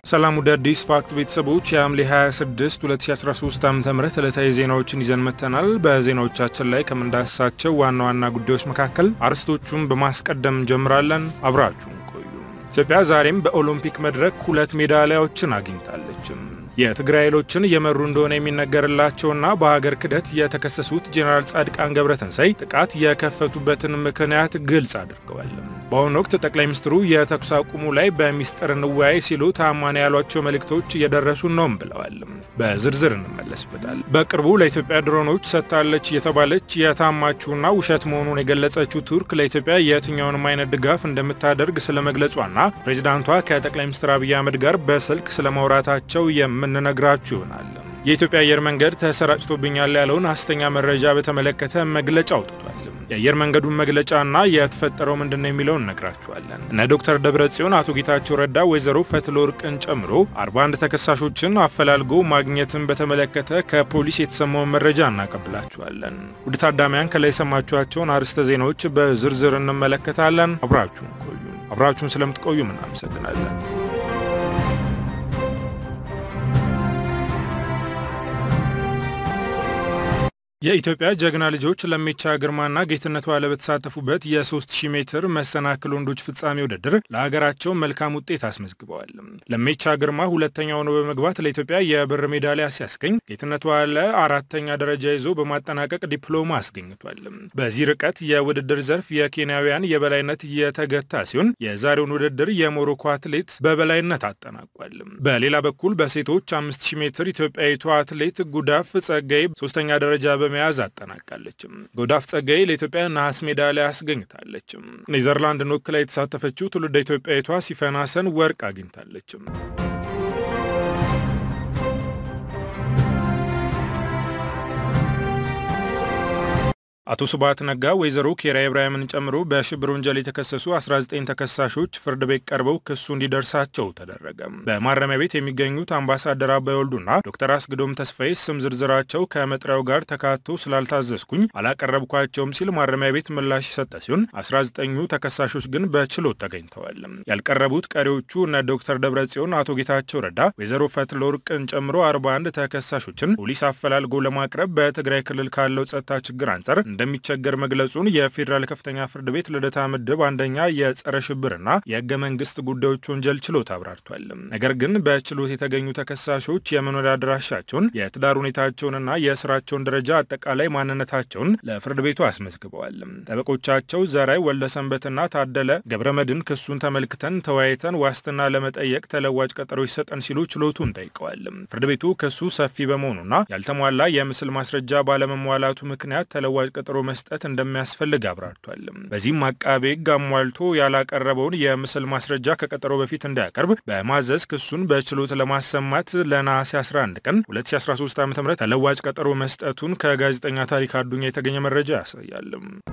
ሰላም ወደ አዲስ ፋክት ቤተሰቦች የሐምሌ 26 2013 ዓ ም ዕለታዊ ዜናዎችን ይዘን መጥተናል። በዜናዎቻችን ላይ ከምንዳስሳቸው ዋና ዋና ጉዳዮች መካከል አርዕስቶቹን በማስቀደም እንጀምራለን። አብራችሁን ቆዩ። ኢትዮጵያ ዛሬም በኦሎምፒክ መድረክ ሁለት ሜዳሊያዎችን አግኝታለችም። የትግራይ ኃይሎችን እየመሩ እንደሆነ የሚነገርላቸውና በሀገር ክህደት የተከሰሱት ጄኔራል ጻድቃን ገብረትንሳይ ጥቃት የከፈቱበትን ምክንያት ግልጽ አድርገዋል። በአሁኑ ወቅት ጠቅላይ ሚኒስትሩ የተኩስ አቁሙ ላይ በሚስጥር እንወያይ ሲሉ ታማኝ ያሏቸው መልእክቶች እየደረሱን ነውም ብለዋል። በዝርዝር እንመለስበታል። በቅርቡ ለኢትዮጵያ ድሮኖች ሰጥታለች የተባለች የታማችውና ውሸት መሆኑን የገለጸችው ቱርክ ለኢትዮጵያ የትኛውንም አይነት ድጋፍ እንደምታደርግ ስለመግለጿና ፕሬዚዳንቷ ከጠቅላይ ሚኒስትር አብይ አህመድ ጋር በስልክ ስለማውራታቸው የምንነግራችሁ ይሆናል። የኢትዮጵያ አየር መንገድ ተሰራጭቶብኛል ያለውን ሐሰተኛ መረጃ በተመለከተ መግለጫ አውጥቷል። የአየር መንገዱን መግለጫና የተፈጠረው ምንድን ነው የሚለውን እነግራችኋለን። እነ ዶክተር ደብረ ጽዮን፣ አቶ ጌታቸው ረዳ፣ ወይዘሮ ፈትለወርቅን ጨምሮ 41 ተከሳሾችን አፈላልጎ ማግኘትን በተመለከተ ከፖሊስ የተሰማውን መረጃ እናቀብላችኋለን። ውድ ታዳሚያን ከላይ የሰማችኋቸውን አርዕስተ ዜናዎች በዝርዝር እንመለከታለን። አብራችሁን ቆዩ። አብራችሁን ስለምትቆዩ እናመሰግናለን። የኢትዮጵያ ጀግና ልጆች ለሜቻ ግርማና ጌትነት ዋለ በተሳተፉበት የ3000 ሜትር መሰናክል ወንዶች ፍጻሜ ውድድር ለሀገራቸው መልካም ውጤት አስመዝግበዋል። ለሜቻ ግርማ ሁለተኛ ሆኖ በመግባት ለኢትዮጵያ የብር ሜዳሊያ ሲያስገኝ፣ ጌትነት ዋለ አራተኛ ደረጃ ይዞ በማጠናቀቅ ዲፕሎማ አስገኝቷል። በዚህ ርቀት የውድድር ዘርፍ የኬንያውያን የበላይነት የተገታ ሲሆን የዛሬውን ውድድር የሞሮኮ አትሌት በበላይነት አጠናቋል። በሌላ በኩል በሴቶች 5000 ሜትር ኢትዮጵያዊቷ አትሌት ጉዳፍ ጸጋይ ሶስተኛ ደረጃ በመያዝ አጠናቃለችም። ጎዳፍ ጸጋይ ለኢትዮጵያ ነሐስ ሜዳሊያ አስገኝታለችም። ኔዘርላንድን ወክላ የተሳተፈችው ትውልደ ኢትዮጵያዊቷ ሲፈን ሀሰን ወርቅ አግኝታለችም። አቶ ስብሐት ነጋ ወይዘሮ ኬሪያ ኢብራሂምን ጨምሮ በሽብር ወንጀል የተከሰሱ 19 ተከሳሾች ፍርድ ቤት ቀርበው ክሱ እንዲደርሳቸው ተደረገ። በማረሚያ ቤት የሚገኙት አምባሳደር አባይ ወልዱና ዶክተር አስግዶም ተስፋዬ ስም ዝርዝራቸው ከመጥሪያው ጋር ተካቶ ስላልታዘዝኩኝ አላቀረብኳቸውም ሲል ማረሚያ ቤት ምላሽ የሰጠ ሲሆን 19ኙ ተከሳሾች ግን በችሎት ተገኝተዋል። ያልቀረቡት ቀሪዎቹ እነ ዶክተር ደብረጽዮን፣ አቶ ጌታቸው ረዳ፣ ወይዘሮ ፈትለወርቅን ጨምሮ 41 ተከሳሾችን ፖሊስ አፈላልጎ ለማቅረብ በትግራይ ክልል ካለው ጸጥታ ችግር አንጻር እንደሚቸገር መግለጹን የፌዴራል ከፍተኛ ፍርድ ቤት ልደታ ምድብ አንደኛ የጸረ ሽብርና የህገ መንግስት ጉዳዮች ወንጀል ችሎት አብራርቷል። ነገር ግን በችሎት የተገኙ ተከሳሾች የመኖሪያ አድራሻቸውን፣ የትዳር ሁኔታቸውንና የስራቸውን ደረጃ አጠቃላይ ማንነታቸውን ለፍርድ ቤቱ አስመዝግበዋል። ጠበቆቻቸው ዘራይ ወልደሰንበትና ታደለ ገብረመድን ክሱን ተመልክተን ተወያይተን ዋስትና ለመጠየቅ ተለዋጭ ቀጠሮ ይሰጠን ሲሉ ችሎቱን ጠይቀዋል። ፍርድ ቤቱ ክሱ ሰፊ በመሆኑና ያልተሟላ የምስል ማስረጃ ባለመሟላቱ ምክንያት ተለዋጭ ቀጠሮ መስጠት እንደሚያስፈልግ አብራርቷል። በዚህም አቃቤ ሕግ አሟልቶ ያላቀረበውን የምስል ማስረጃ ከቀጠሮ በፊት እንዲያቀርብ በማዘዝ ክሱን በችሎት ለማሰማት ለነሐሴ 11 ቀን 2013 ዓ.ም ተለዋጭ ቀጠሮ መስጠቱን ከጋዜጠኛ ታሪክ አዱኛ የተገኘ መረጃ ያሳያል።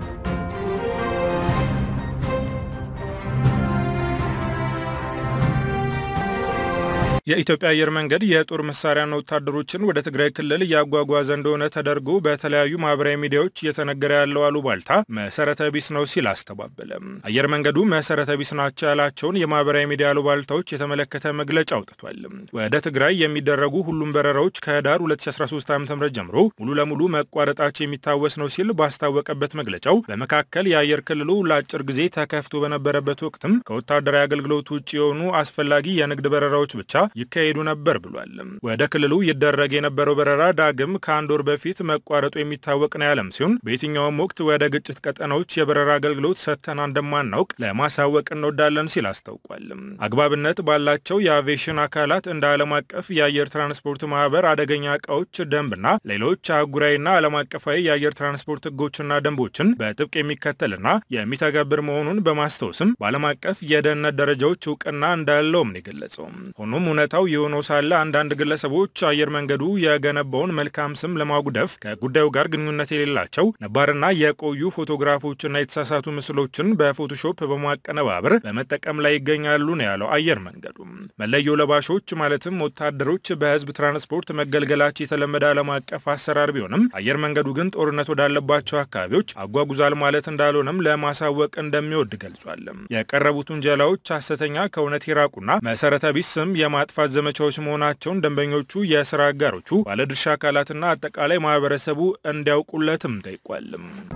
የኢትዮጵያ አየር መንገድ የጦር መሳሪያና ወታደሮችን ወደ ትግራይ ክልል እያጓጓዘ እንደሆነ ተደርጎ በተለያዩ ማህበራዊ ሚዲያዎች እየተነገረ ያለው አሉባልታ መሰረተ ቢስ ነው ሲል አስተባበለ። አየር መንገዱ መሰረተ ቢስ ናቸው ያላቸውን የማህበራዊ ሚዲያ አሉባልታዎች የተመለከተ መግለጫ አውጥቷል። ወደ ትግራይ የሚደረጉ ሁሉም በረራዎች ከህዳር 2013 ዓ ም ጀምሮ ሙሉ ለሙሉ መቋረጣቸው የሚታወስ ነው ሲል ባስታወቀበት መግለጫው በመካከል የአየር ክልሉ ለአጭር ጊዜ ተከፍቶ በነበረበት ወቅትም ከወታደራዊ አገልግሎት ውጭ የሆኑ አስፈላጊ የንግድ በረራዎች ብቻ ይካሄዱ ነበር ብሏል። ወደ ክልሉ ይደረግ የነበረው በረራ ዳግም ከአንድ ወር በፊት መቋረጡ የሚታወቅ ነው ያለም ሲሆን በየትኛውም ወቅት ወደ ግጭት ቀጠናዎች የበረራ አገልግሎት ሰጥተን እንደማናውቅ ለማሳወቅ እንወዳለን ሲል አስታውቋል። አግባብነት ባላቸው የአቪዬሽን አካላት እንደ ዓለም አቀፍ የአየር ትራንስፖርት ማህበር አደገኛ እቃዎች ደንብና ሌሎች አህጉራዊና ዓለም አቀፋዊ የአየር ትራንስፖርት ህጎችና ደንቦችን በጥብቅ የሚከተልና የሚተገብር መሆኑን በማስታወስም በዓለም አቀፍ የደህንነት ደረጃዎች እውቅና እንዳለውም ነው የገለጸው። ሆኖም እውነታው የሆነው ሳለ አንዳንድ ግለሰቦች አየር መንገዱ የገነባውን መልካም ስም ለማጉደፍ ከጉዳዩ ጋር ግንኙነት የሌላቸው ነባርና የቆዩ ፎቶግራፎችና የተሳሳቱ ምስሎችን በፎቶሾፕ በማቀነባበር በመጠቀም ላይ ይገኛሉ ነው ያለው አየር መንገዱ። መለዮ ለባሾች ማለትም ወታደሮች በህዝብ ትራንስፖርት መገልገላቸው የተለመደ ዓለም አቀፍ አሰራር ቢሆንም አየር መንገዱ ግን ጦርነት ወዳለባቸው አካባቢዎች አጓጉዛል ማለት እንዳልሆነም ለማሳወቅ እንደሚወድ ገልጿል። የቀረቡት ውንጀላዎች ሐሰተኛ ከእውነት የራቁና መሰረተ ቢስ ስም የማጥፋት የማጥፋት ዘመቻዎች መሆናቸውን ደንበኞቹ፣ የስራ አጋሮቹ፣ ባለድርሻ አካላትና አጠቃላይ ማህበረሰቡ እንዲያውቁለትም ጠይቋል።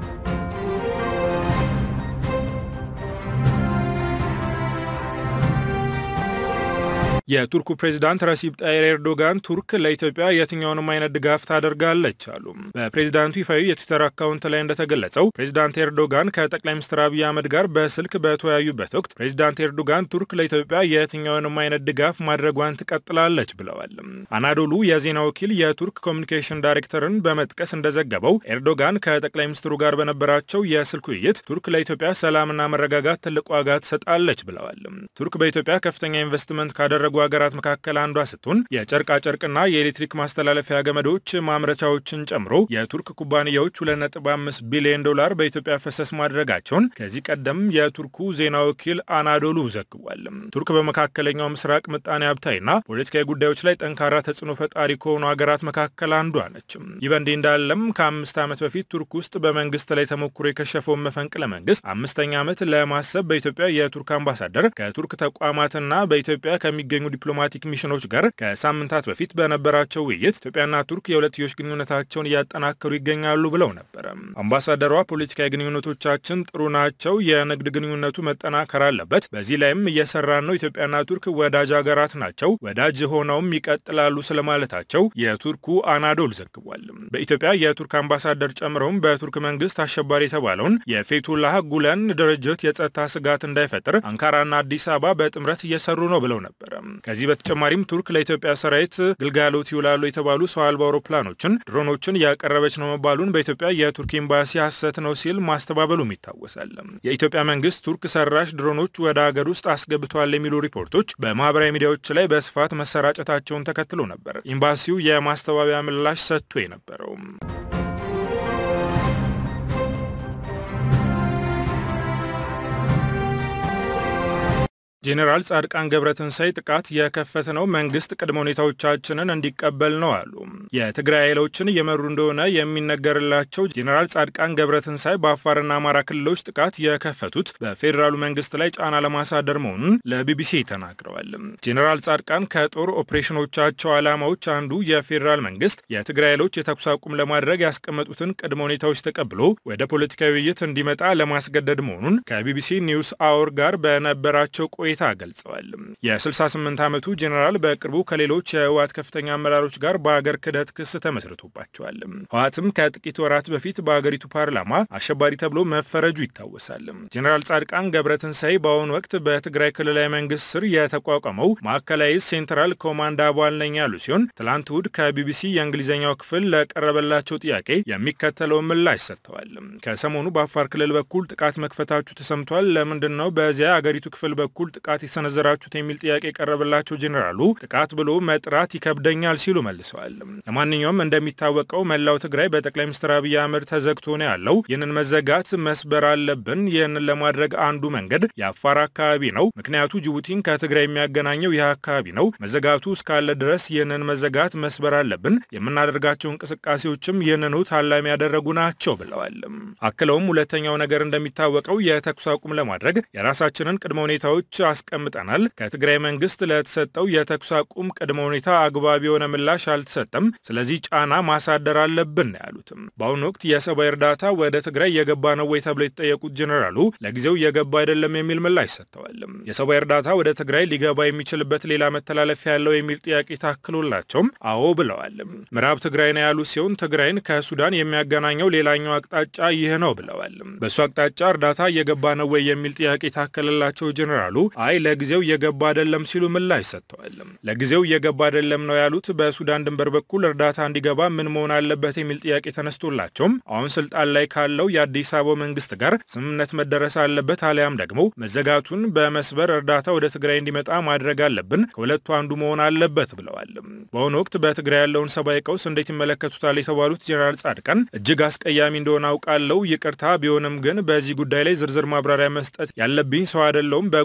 የቱርኩ ፕሬዚዳንት ረሲብ ጣይር ኤርዶጋን ቱርክ ለኢትዮጵያ የትኛውንም አይነት ድጋፍ ታደርጋለች አሉ። በፕሬዚዳንቱ ይፋዊ የትዊተር አካውንት ላይ እንደተገለጸው ፕሬዚዳንት ኤርዶጋን ከጠቅላይ ሚኒስትር አብይ አህመድ ጋር በስልክ በተወያዩበት ወቅት ፕሬዚዳንት ኤርዶጋን ቱርክ ለኢትዮጵያ የትኛውንም አይነት ድጋፍ ማድረጓን ትቀጥላለች ብለዋል። አናዶሉ የዜና ወኪል የቱርክ ኮሚኒኬሽን ዳይሬክተርን በመጥቀስ እንደዘገበው ኤርዶጋን ከጠቅላይ ሚኒስትሩ ጋር በነበራቸው የስልክ ውይይት ቱርክ ለኢትዮጵያ ሰላምና መረጋጋት ትልቅ ዋጋ ትሰጣለች ብለዋል። ቱርክ በኢትዮጵያ ከፍተኛ ኢንቨስትመንት ካደረጉ ሀገራት መካከል አንዷ ስትሆን የጨርቃ ጨርቅና የኤሌክትሪክ ማስተላለፊያ ገመዶች ማምረቻዎችን ጨምሮ የቱርክ ኩባንያዎች 2.5 ቢሊዮን ዶላር በኢትዮጵያ ፈሰስ ማድረጋቸውን ከዚህ ቀደም የቱርኩ ዜና ወኪል አናዶሉ ዘግቧል። ቱርክ በመካከለኛው ምስራቅ ምጣኔ ሀብታዊና ፖለቲካዊ ጉዳዮች ላይ ጠንካራ ተጽዕኖ ፈጣሪ ከሆኑ ሀገራት መካከል አንዷ ነች። ይህ በእንዲህ እንዳለም ከአምስት ዓመት በፊት ቱርክ ውስጥ በመንግስት ላይ ተሞክሮ የከሸፈውን መፈንቅለ መንግስት አምስተኛ ዓመት ለማሰብ በኢትዮጵያ የቱርክ አምባሳደር ከቱርክ ተቋማትና በኢትዮጵያ ከሚገኙ ዲፕሎማቲክ ሚሽኖች ጋር ከሳምንታት በፊት በነበራቸው ውይይት ኢትዮጵያና ቱርክ የሁለትዮሽ ግንኙነታቸውን እያጠናከሩ ይገኛሉ ብለው ነበረ። አምባሳደሯ ፖለቲካዊ ግንኙነቶቻችን ጥሩ ናቸው፣ የንግድ ግንኙነቱ መጠናከር አለበት፣ በዚህ ላይም እየሰራን ነው። ኢትዮጵያና ቱርክ ወዳጅ ሀገራት ናቸው፣ ወዳጅ ሆነውም ይቀጥላሉ ስለማለታቸው የቱርኩ አናዶል ዘግቧል። በኢትዮጵያ የቱርክ አምባሳደር ጨምረውም በቱርክ መንግስት አሸባሪ የተባለውን የፌቱላህ ጉለን ድርጅት የጸጥታ ስጋት እንዳይፈጥር አንካራና አዲስ አበባ በጥምረት እየሰሩ ነው ብለው ነበረ። ከዚህ በተጨማሪም ቱርክ ለኢትዮጵያ ሰራዊት ግልጋሎት ይውላሉ የተባሉ ሰው አልባ አውሮፕላኖችን፣ ድሮኖችን እያቀረበች ነው መባሉን በኢትዮጵያ የቱርክ ኤምባሲ ሐሰት ነው ሲል ማስተባበሉም ይታወሳል። የኢትዮጵያ መንግስት ቱርክ ሰራሽ ድሮኖች ወደ ሀገር ውስጥ አስገብተዋል የሚሉ ሪፖርቶች በማህበራዊ ሚዲያዎች ላይ በስፋት መሰራጨታቸውን ተከትሎ ነበር ኤምባሲው የማስተባበያ ምላሽ ሰጥቶ የነበረው። ጄኔራል ጻድቃን ገብረትንሳይ ጥቃት የከፈትነው መንግስት ቅድመ ሁኔታዎቻችንን እንዲቀበል ነው አሉ። የትግራይ ኃይሎችን እየመሩ እንደሆነ የሚነገርላቸው ጄኔራል ጻድቃን ገብረትንሳይ በአፋርና አማራ ክልሎች ጥቃት የከፈቱት በፌዴራሉ መንግስት ላይ ጫና ለማሳደር መሆኑን ለቢቢሲ ተናግረዋል። ጄኔራል ጻድቃን ከጦር ኦፕሬሽኖቻቸው ዓላማዎች አንዱ የፌዴራል መንግስት የትግራይ ኃይሎች የተኩስ አቁም ለማድረግ ያስቀመጡትን ቅድመ ሁኔታዎች ተቀብሎ ወደ ፖለቲካዊ ውይይት እንዲመጣ ለማስገደድ መሆኑን ከቢቢሲ ኒውስ አወር ጋር በነበራቸው ቆይታ ገልጸዋል። የ68 ዓመቱ ጄኔራል በቅርቡ ከሌሎች የህወሓት ከፍተኛ አመራሮች ጋር በአገር ክህደት ክስ ተመስርቶባቸዋል። ህወሓትም ከጥቂት ወራት በፊት በአገሪቱ ፓርላማ አሸባሪ ተብሎ መፈረጁ ይታወሳል። ጄኔራል ጻድቃን ገብረትንሳይ በአሁኑ ወቅት በትግራይ ክልላዊ መንግስት ስር የተቋቋመው ማዕከላዊ ሴንትራል ኮማንድ አባል ነኝ ያሉ ሲሆን ትላንት እሁድ ከቢቢሲ የእንግሊዝኛው ክፍል ለቀረበላቸው ጥያቄ የሚከተለውን ምላሽ ሰጥተዋል። ከሰሞኑ በአፋር ክልል በኩል ጥቃት መክፈታችሁ ተሰምቷል። ለምንድን ነው በዚያ አገሪቱ ክፍል በኩል ጥቃት የሰነዘራችሁት የሚል ጥያቄ የቀረበላቸው ጄኔራሉ ጥቃት ብሎ መጥራት ይከብደኛል ሲሉ መልሰዋል። ለማንኛውም እንደሚታወቀው መላው ትግራይ በጠቅላይ ሚኒስትር አብይ አህመድ ተዘግቶ ነው ያለው። ይህንን መዘጋት መስበር አለብን። ይህንን ለማድረግ አንዱ መንገድ የአፋር አካባቢ ነው። ምክንያቱ ጅቡቲን ከትግራይ የሚያገናኘው ይህ አካባቢ ነው። መዘጋቱ እስካለ ድረስ ይህንን መዘጋት መስበር አለብን። የምናደርጋቸው እንቅስቃሴዎችም ይህንኑ ታላሚ ያደረጉ ናቸው ብለዋል። አክለውም ሁለተኛው ነገር እንደሚታወቀው የተኩስ አቁም ለማድረግ የራሳችንን ቅድመ ሁኔታዎች አስቀምጠናል። ከትግራይ መንግስት ለተሰጠው የተኩስ አቁም ቅድመ ሁኔታ አግባብ የሆነ ምላሽ አልተሰጠም። ስለዚህ ጫና ማሳደር አለብን ነው ያሉትም። በአሁኑ ወቅት የሰብአዊ እርዳታ ወደ ትግራይ የገባ ነው ወይ ተብለው የተጠየቁት ጄኔራሉ ለጊዜው የገባ አይደለም የሚል ምላሽ ሰጥተዋል። የሰብአዊ እርዳታ ወደ ትግራይ ሊገባ የሚችልበት ሌላ መተላለፊያ ያለው የሚል ጥያቄ ታክሎላቸውም አዎ ብለዋል። ምዕራብ ትግራይ ነው ያሉ ሲሆን ትግራይን ከሱዳን የሚያገናኘው ሌላኛው አቅጣጫ ይህ ነው ብለዋል። በእሱ አቅጣጫ እርዳታ እየገባ ነው ወይ የሚል ጥያቄ ታከለላቸው ጄኔራሉ አይ ለጊዜው የገባ አይደለም ሲሉ ምላሽ ሰጥተዋል። ለጊዜው የገባ አይደለም ነው ያሉት በሱዳን ድንበር በኩል እርዳታ እንዲገባ ምን መሆን አለበት የሚል ጥያቄ ተነስቶላቸውም አሁን ስልጣን ላይ ካለው የአዲስ አበባ መንግስት ጋር ስምምነት መደረስ አለበት፣ አሊያም ደግሞ መዘጋቱን በመስበር እርዳታ ወደ ትግራይ እንዲመጣ ማድረግ አለብን፣ ከሁለቱ አንዱ መሆን አለበት ብለዋል። በአሁኑ ወቅት በትግራይ ያለውን ሰብአዊ ቀውስ እንዴት ይመለከቱታል የተባሉት ጄኔራል ጻድቃን እጅግ አስቀያሚ እንደሆነ አውቃለሁ፣ ይቅርታ ቢሆንም ግን በዚህ ጉዳይ ላይ ዝርዝር ማብራሪያ መስጠት ያለብኝ ሰው አይደለውም። በጉዳዩ ላይ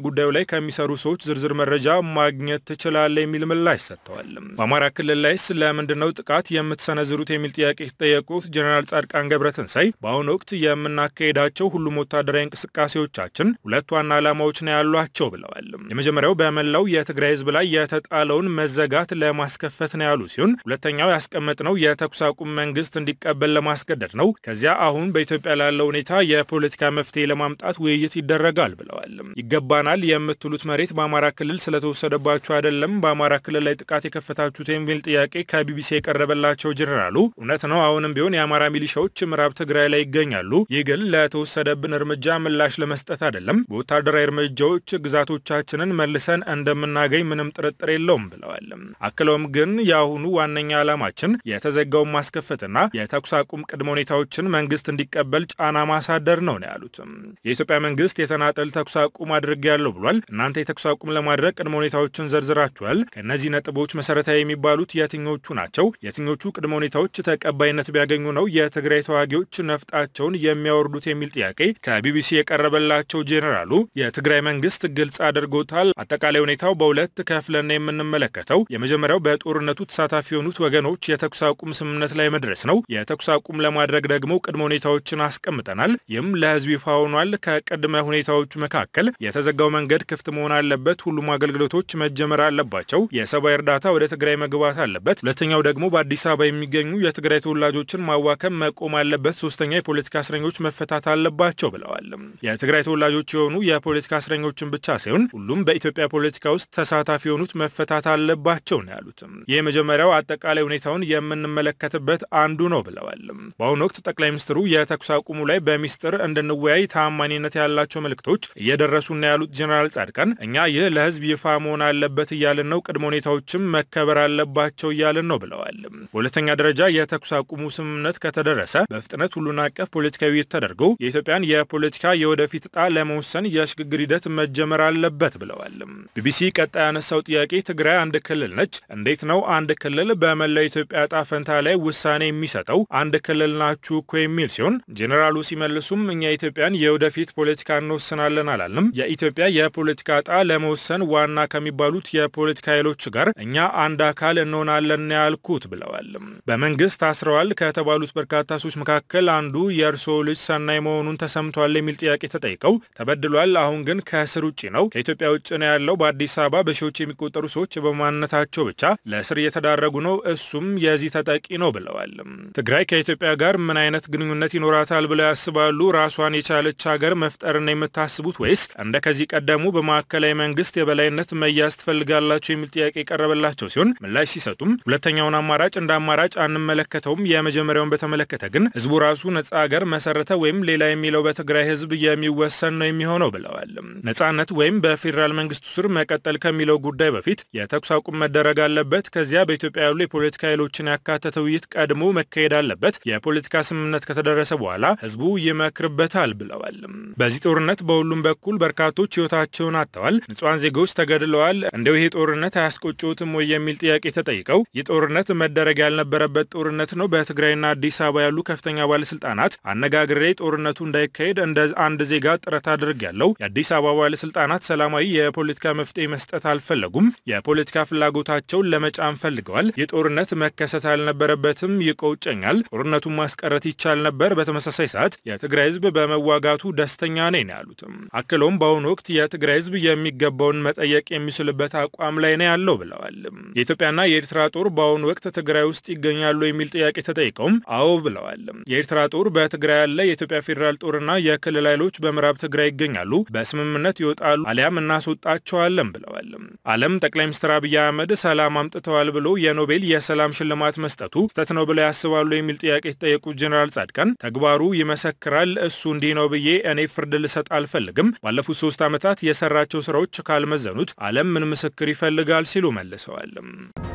ከሚሰሩ ሰዎች ዝርዝር መረጃ ማግኘት ትችላለህ የሚል ምላሽ ሰጥተዋል። በአማራ ክልል ላይስ ለምንድን ነው ጥቃት የምትሰነዝሩት የሚል ጥያቄ የተጠየቁት ጀኔራል ጻድቃን ገብረትንሳይ በአሁኑ ወቅት የምናካሄዳቸው ሁሉም ወታደራዊ እንቅስቃሴዎቻችን ሁለት ዋና ዓላማዎች ነው ያሏቸው ብለዋል። የመጀመሪያው በመላው የትግራይ ህዝብ ላይ የተጣለውን መዘጋት ለማስከፈት ነው ያሉ ሲሆን ሁለተኛው ያስቀመጥነው የተኩስ አቁም መንግስት እንዲቀበል ለማስገደድ ነው። ከዚያ አሁን በኢትዮጵያ ላለው ሁኔታ የፖለቲካ መፍትሄ ለማምጣት ውይይት ይደረጋል ብለዋል። ይገባናል የምትሉት መሬት በአማራ ክልል ስለተወሰደባችሁ አይደለም በአማራ ክልል ላይ ጥቃት የከፈታችሁት የሚል ጥያቄ ከቢቢሲ የቀረበላቸው ጀኔራሉ እውነት ነው፣ አሁንም ቢሆን የአማራ ሚሊሻዎች ምዕራብ ትግራይ ላይ ይገኛሉ። ይህ ግን ለተወሰደብን እርምጃ ምላሽ ለመስጠት አይደለም። በወታደራዊ እርምጃዎች ግዛቶቻችንን መልሰን እንደምናገኝ ምንም ጥርጥር የለውም ብለዋል። አክለውም ግን የአሁኑ ዋነኛ ዓላማችን የተዘጋውን ማስከፈትና የተኩስ አቁም ቅድመ ሁኔታዎችን መንግስት እንዲቀበል ጫና ማሳደር ነው ነው ያሉት። የኢትዮጵያ መንግስት የተናጠል ተኩስ አቁም አድርጌያለሁ ብሏል። እናንተ የተኩስ አቁም ለማድረግ ቅድመ ሁኔታዎችን ዘርዝራችኋል። ከእነዚህ ነጥቦች መሰረታዊ የሚባሉት የትኞቹ ናቸው? የትኞቹ ቅድመ ሁኔታዎች ተቀባይነት ቢያገኙ ነው የትግራይ ተዋጊዎች ነፍጣቸውን የሚያወርዱት የሚል ጥያቄ ከቢቢሲ የቀረበላቸው ጄኔራሉ የትግራይ መንግስት ግልጽ አድርጎታል። አጠቃላይ ሁኔታው በሁለት ከፍለን የምንመለከተው የመጀመሪያው በጦርነቱ ተሳታፊ የሆኑት ወገኖች የተኩስ አቁም ስምምነት ላይ መድረስ ነው። የተኩስ አቁም ለማድረግ ደግሞ ቅድመ ሁኔታዎችን አስቀምጠናል። ይህም ለህዝብ ይፋ ሆኗል። ከቅድመ ሁኔታዎቹ መካከል የተዘጋው መንገድ ክፍት መሆን አለበት። ሁሉም አገልግሎቶች መጀመር አለባቸው። የሰብአዊ እርዳታ ወደ ትግራይ መግባት አለበት። ሁለተኛው ደግሞ በአዲስ አበባ የሚገኙ የትግራይ ተወላጆችን ማዋከም መቆም አለበት። ሶስተኛ የፖለቲካ እስረኞች መፈታት አለባቸው ብለዋል። የትግራይ ተወላጆች የሆኑ የፖለቲካ እስረኞችን ብቻ ሳይሆን ሁሉም በኢትዮጵያ ፖለቲካ ውስጥ ተሳታፊ የሆኑት መፈታት አለባቸው ነው ያሉትም። ይህ የመጀመሪያው አጠቃላይ ሁኔታውን የምንመለከትበት አንዱ ነው ብለዋል። በአሁኑ ወቅት ጠቅላይ ሚኒስትሩ የተኩስ አቁሙ ላይ በሚስጥር እንድንወያይ ታማኒነት ያላቸው መልእክቶች እየደረሱና ያሉት ጀኔራል ጻድቃን እኛ ይህ ለህዝብ ይፋ መሆን አለበት እያልን ነው፣ ቅድመ ሁኔታዎችም መከበር አለባቸው እያልን ነው ብለዋል። በሁለተኛ ደረጃ የተኩስ አቁሙ ስምምነት ከተደረሰ በፍጥነት ሁሉን አቀፍ ፖለቲካዊ ውይይት ተደርጎ የኢትዮጵያን የፖለቲካ የወደፊት እጣ ለመወሰን የሽግግር ሂደት መጀመር አለበት ብለዋል። ቢቢሲ ቀጣይ ያነሳው ጥያቄ ትግራይ አንድ ክልል ነች፣ እንዴት ነው አንድ ክልል በመላው ኢትዮጵያ እጣ ፈንታ ላይ ውሳኔ የሚሰጠው? አንድ ክልል ናችሁ እኮ የሚል ሲሆን ጄኔራሉ ሲመልሱም እኛ የኢትዮጵያን የወደፊት ፖለቲካ እንወስናለን አላልንም። የኢትዮጵያ የፖለቲካ እጣ ለመወሰን ዋና ከሚባሉት የፖለቲካ ኃይሎች ጋር እኛ አንድ አካል እንሆናለን ያልኩት ብለዋል። በመንግስት ታስረዋል ከተባሉት በርካታ ሰዎች መካከል አንዱ የእርስዎ ልጅ ሰናይ መሆኑን ተሰምቷል የሚል ጥያቄ ተጠይቀው ተበድሏል፣ አሁን ግን ከእስር ውጭ ነው፣ ከኢትዮጵያ ውጭ ነው ያለው። በአዲስ አበባ በሺዎች የሚቆጠሩ ሰዎች በማንነታቸው ብቻ ለእስር እየተዳረጉ ነው፣ እሱም የዚህ ተጠቂ ነው ብለዋል። ትግራይ ከኢትዮጵያ ጋር ምን አይነት ግንኙነት ይኖራታል ብለው ያስባሉ? ራሷን የቻለች ሀገር መፍጠርን የምታስቡት ወይስ እንደ ከዚህ ቀደሙ በማዕከላዊ መንግስት የበላይነት መያዝ ትፈልጋላቸው የሚል ጥያቄ የቀረበላቸው ሲሆን ምላሽ ሲሰጡም ሁለተኛውን አማራጭ እንደ አማራጭ አንመለከተውም፣ የመጀመሪያውን በተመለከተ ግን ህዝቡ ራሱ ነጻ ሀገር መሰረተ ወይም ሌላ የሚለው በትግራይ ህዝብ የሚወሰን ነው የሚሆነው ብለዋል። ነጻነት ወይም በፌዴራል መንግስቱ ስር መቀጠል ከሚለው ጉዳይ በፊት የተኩስ አቁም መደረግ አለበት። ከዚያ በኢትዮጵያ ያሉ የፖለቲካ ኃይሎችን ያካተተ ውይይት ቀድሞ መካሄድ አለበት። የፖለቲካ ስምምነት ከተደረሰ በኋላ ህዝቡ ይመክርበታል ብለዋል። በዚህ ጦርነት በሁሉም በኩል በርካቶች ህይወታቸውን አጥተዋል፣ ንጹሐን ዜጎች ተገድለዋል። እንደው ይሄ ጦርነት አያስቆጭዎትም ወይ የሚል ጥያቄ ተጠይቀው ይህ ጦርነት መደረግ ያልነበረበት ጦርነት ነው። በትግራይና አዲስ አበባ ያሉ ከፍተኛ ባለስልጣናት አነጋግሬ ጦርነቱ እንዳይካሄድ እንደ አንድ ዜጋ ጥረት አድርጌያለሁ። የአዲስ አበባ ባለስልጣናት ሰላማዊ የፖለቲካ መፍትሄ መስጠት አልፈለጉም። የፖለቲካ ፍላጎታቸውን ለመጫን ፈልገዋል። ይህ ጦርነት መከሰት አልነበረበትም። ይቆጨኛል። ጦርነቱን ማስቀረት ይቻል ነበር። በተመሳሳይ ሰዓት የትግራይ ህዝብ በመዋጋቱ ደስተኛ ነኝ ነው ያሉትም። አክለውም በአሁኑ ወቅት የትግራይ ህዝብ የሚገባውን መጠየቅ የሚችልበት አቋም ላይ ነው ያለው ብለዋል። የኢትዮጵያና የኤርትራ ጦር በአሁኑ ወቅት ትግራይ ውስጥ ይገኛሉ የሚል ጥያቄ ተጠይቀውም አዎ ብለዋል። የኤርትራ ጦር በትግራይ ያለ የኢትዮጵያ ፌዴራል ጦርና የክልል ኃይሎች በምዕራብ ትግራይ ይገኛሉ፣ በስምምነት ይወጣሉ አሊያም እናስወጣቸዋለን ብለዋል። ዓለም ጠቅላይ ሚኒስትር አብይ አህመድ ሰላም አምጥተዋል ብሎ የኖቤል የሰላም ሽልማት መስጠቱ ስህተት ነው ብለው ያስባሉ የሚል ጥያቄ የተጠየቁት ጀኔራል ጻድቃን ተግባሩ ይመሰክራል፣ እሱ እንዲህ ነው ብዬ እኔ ፍርድ ልሰጥ አልፈልግም። ባለፉት ሶስት ዓመታት የሰራቸው ስራዎች ካልመዘኑት ዓለም ምን ምስክር ይፈልጋል ሲሉ መልሰዋል።